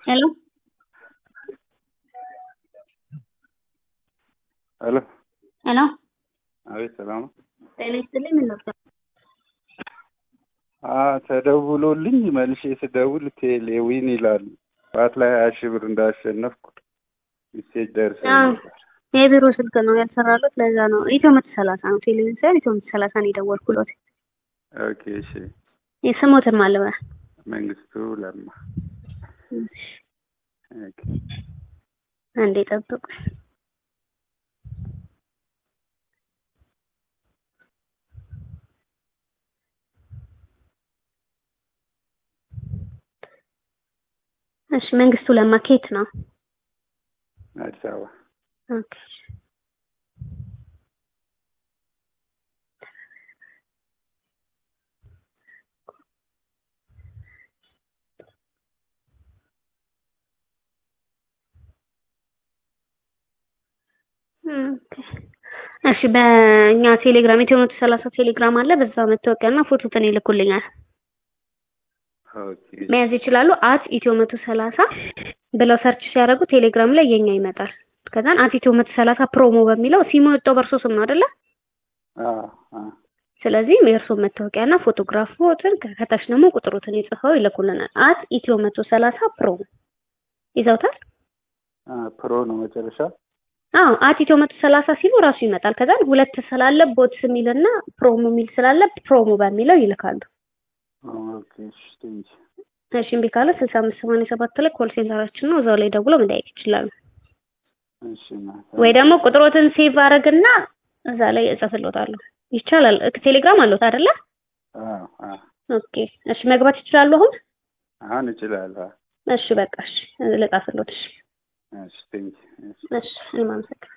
હેલો ሄሎ ሄሎ አቤት ሰላም ነው። ጤና ይስጥልኝ ምን ነበር? አ ተደውሎልኝ መልሼ ስደውል ቴሌዊን ይላል ጠዋት ላይ ሀያ ሺህ ብር እንዳሸነፍኩ ሜሴጅ ደርሶኝ አዎ። ነበር። የቢሮ ስልክ ነው ያልሰራለት ለዛ ነው ኢትዮ መቶ ሰላሳ ነው ቴሌቪዥን ሳይሆን ኢትዮ መቶ ሰላሳ ነው የደወልኩለት ኦኬ እሺ። የስሞትን ማለበ መንግስቱ ለማ ኦኬ አንዴ ጠብቁ እሺ መንግስቱ ለማ ኬት ነው አዲስ አበባ ኦኬ ኦኬ። እሺ በእኛ ቴሌግራም ኢትዮ መቶ ሰላሳ ቴሌግራም አለ። በዛ መታወቂያና ፎቶትን ይልኩልኛል። ኦኬ መያዝ ይችላሉ። አት ኢትዮ መቶ ሰላሳ ብለው ሰርች ሲያደርጉ ቴሌግራም ላይ የኛ ይመጣል። ከዛን አት ኢትዮ መቶ ሰላሳ ፕሮሞ በሚለው ሲሙ የወጣው በእርሶ ስም ነው አይደለ? አ አ ስለዚህ የእርሶ መታወቂያና ፎቶግራፎትን ከታች ደግሞ ቁጥሩትን ይጽፈው ይልኩልናል። አት ኢትዮ መቶ ሰላሳ ፕሮሞ ይዘውታል። አ ፕሮ ነው መጨረሻ። አዎ አት ኢትዮ መቶ ሰላሳ ሲሉ ራሱ ይመጣል። ከዛን ሁለት ስላለ ቦትስ የሚልና ፕሮሞ የሚል ስላለ ፕሮሞ በሚለው ይልካሉ። ኦኬ እሺ ቴንክ እሺ እምቢ ካለ ስልሳ አምስት ሰማንያ ሰባት ላይ ኮል ሴንተራችን ነው። እዛው ላይ ደውለው መጠየቅ ይችላሉ። እሺ እና ወይ ደግሞ ቁጥሮትን ሴቭ አደረግና እዛ ላይ እጽፍልዎታለሁ። ይቻላል። ቴሌግራም አለዎት አይደለ? አ አ ኦኬ እሺ መግባት ይችላሉ አሁን? አሁን እችላለሁ። እሺ በቃ እሺ ልጻፍልዎት። እሺ እሺ ቴንክ እሺ እሺ እኔም አመሰግናለሁ።